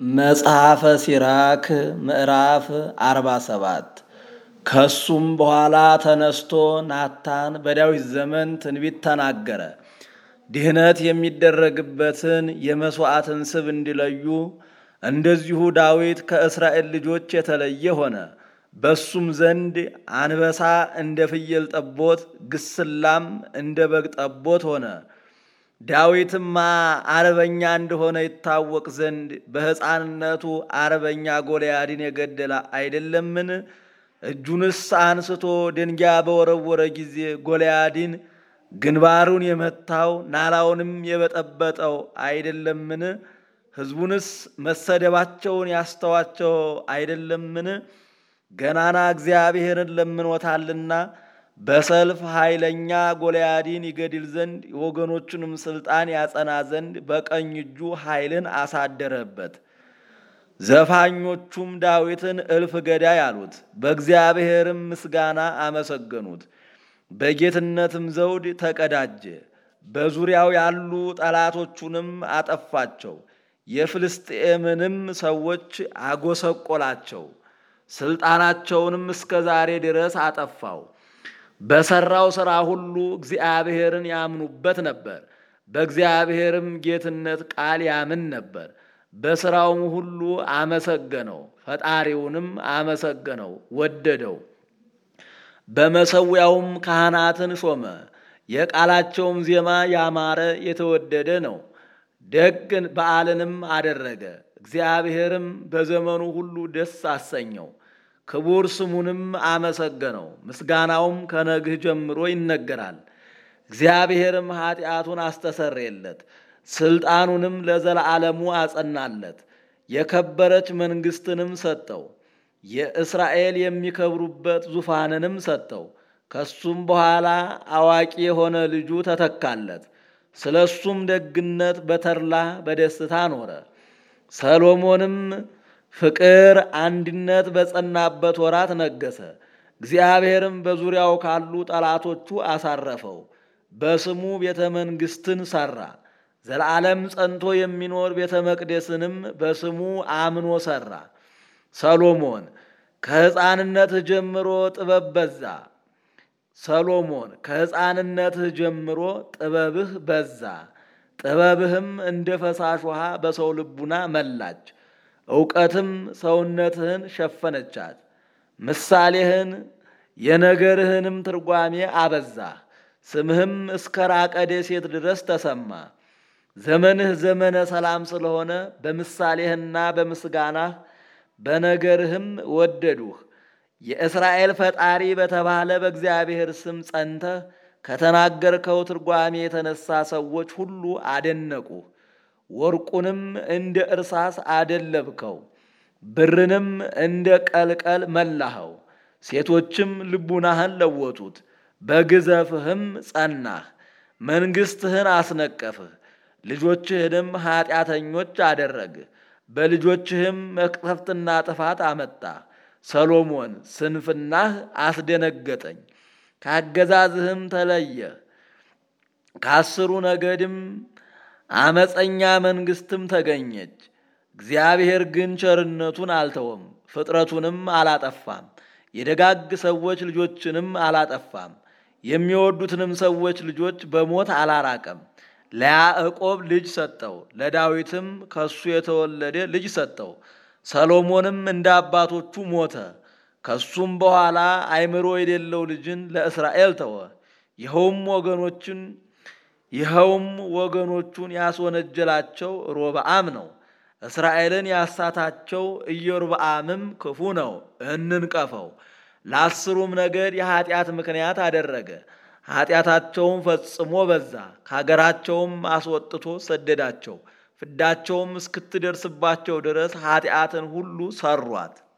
መጽሐፈ ሲራክ ምዕራፍ አርባ ሰባት ከሱም በኋላ ተነስቶ ናታን በዳዊት ዘመን ትንቢት ተናገረ። ድህነት የሚደረግበትን የመሥዋዕትን ስብ እንዲለዩ እንደዚሁ ዳዊት ከእስራኤል ልጆች የተለየ ሆነ። በሱም ዘንድ አንበሳ እንደ ፍየል ጠቦት፣ ግስላም እንደ በግ ጠቦት ሆነ። ዳዊትማ አርበኛ እንደሆነ ይታወቅ ዘንድ በሕፃንነቱ አርበኛ ጎልያድን የገደለ አይደለምን? እጁንስ አንስቶ ድንጋይ በወረወረ ጊዜ ጎልያድን ግንባሩን የመታው ናላውንም የበጠበጠው አይደለምን? ሕዝቡንስ መሰደባቸውን ያስተዋቸው አይደለምን? ገናና እግዚአብሔርን ለምኖታልና በሰልፍ ኃይለኛ ጎልያድን ይገድል ዘንድ የወገኖቹንም ሥልጣን ያጸና ዘንድ በቀኝ እጁ ኃይልን አሳደረበት። ዘፋኞቹም ዳዊትን እልፍ ገዳይ አሉት፣ በእግዚአብሔርም ምስጋና አመሰገኑት። በጌትነትም ዘውድ ተቀዳጀ። በዙሪያው ያሉ ጠላቶቹንም አጠፋቸው። የፍልስጤምንም ሰዎች አጎሰቆላቸው። ሥልጣናቸውንም እስከ ዛሬ ድረስ አጠፋው። በሠራው ሥራ ሁሉ እግዚአብሔርን ያምኑበት ነበር። በእግዚአብሔርም ጌትነት ቃል ያምን ነበር። በሥራውም ሁሉ አመሰገነው፣ ፈጣሪውንም አመሰገነው፣ ወደደው። በመሠዊያውም ካህናትን ሾመ። የቃላቸውም ዜማ ያማረ የተወደደ ነው። ደግ በዓልንም አደረገ። እግዚአብሔርም በዘመኑ ሁሉ ደስ አሰኘው። ክቡር ስሙንም አመሰገነው። ምስጋናውም ከነግህ ጀምሮ ይነገራል። እግዚአብሔርም ኃጢአቱን አስተሰረየለት፣ ሥልጣኑንም ለዘላለሙ አጸናለት። የከበረች መንግሥትንም ሰጠው። የእስራኤል የሚከብሩበት ዙፋንንም ሰጠው። ከሱም በኋላ አዋቂ የሆነ ልጁ ተተካለት። ስለ እሱም ደግነት በተድላ በደስታ ኖረ። ሰሎሞንም ፍቅር፣ አንድነት በጸናበት ወራት ነገሰ። እግዚአብሔርም በዙሪያው ካሉ ጠላቶቹ አሳረፈው። በስሙ ቤተ መንግሥትን ሠራ። ዘለዓለም ጸንቶ የሚኖር ቤተ መቅደስንም በስሙ አምኖ ሠራ። ሰሎሞን ከሕፃንነትህ ጀምሮ ጥበብ በዛ። ሰሎሞን ከሕፃንነትህ ጀምሮ ጥበብህ በዛ። ጥበብህም እንደ ፈሳሽ ውሃ በሰው ልቡና መላች። እውቀትም ሰውነትህን ሸፈነቻት። ምሳሌህን የነገርህንም ትርጓሜ አበዛህ። ስምህም እስከ ራቀ ደሴት ድረስ ተሰማ። ዘመንህ ዘመነ ሰላም ስለሆነ በምሳሌህና በምስጋናህ በነገርህም ወደዱህ። የእስራኤል ፈጣሪ በተባለ በእግዚአብሔር ስም ጸንተህ ከተናገርከው ትርጓሜ የተነሳ ሰዎች ሁሉ አደነቁህ። ወርቁንም እንደ እርሳስ አደለብከው፣ ብርንም እንደ ቀልቀል መላኸው። ሴቶችም ልቡናህን ለወጡት፣ በግዘፍህም ጸናህ። መንግሥትህን አስነቀፍህ፣ ልጆችህንም ኀጢአተኞች አደረግህ። በልጆችህም መቅሰፍትና ጥፋት አመጣህ። ሰሎሞን ስንፍናህ አስደነገጠኝ፣ ካገዛዝህም ተለየህ። ከአስሩ ነገድም አመፀኛ መንግሥትም ተገኘች። እግዚአብሔር ግን ቸርነቱን አልተወም፣ ፍጥረቱንም አላጠፋም። የደጋግ ሰዎች ልጆችንም አላጠፋም። የሚወዱትንም ሰዎች ልጆች በሞት አላራቀም። ለያዕቆብ ልጅ ሰጠው፣ ለዳዊትም ከሱ የተወለደ ልጅ ሰጠው። ሰሎሞንም እንደ አባቶቹ ሞተ። ከሱም በኋላ አእምሮ የሌለው ልጅን ለእስራኤል ተወ። ይኸውም ወገኖችን ይኸውም ወገኖቹን ያስወነጀላቸው ሮብዓም ነው። እስራኤልን ያሳታቸው ኢዮርብዓምም ክፉ ነው፣ እንንቀፈው። ለአስሩም ነገድ የኀጢአት ምክንያት አደረገ። ኀጢአታቸውም ፈጽሞ በዛ። ከአገራቸውም አስወጥቶ ሰደዳቸው። ፍዳቸውም እስክትደርስባቸው ድረስ ኀጢአትን ሁሉ ሰሯት።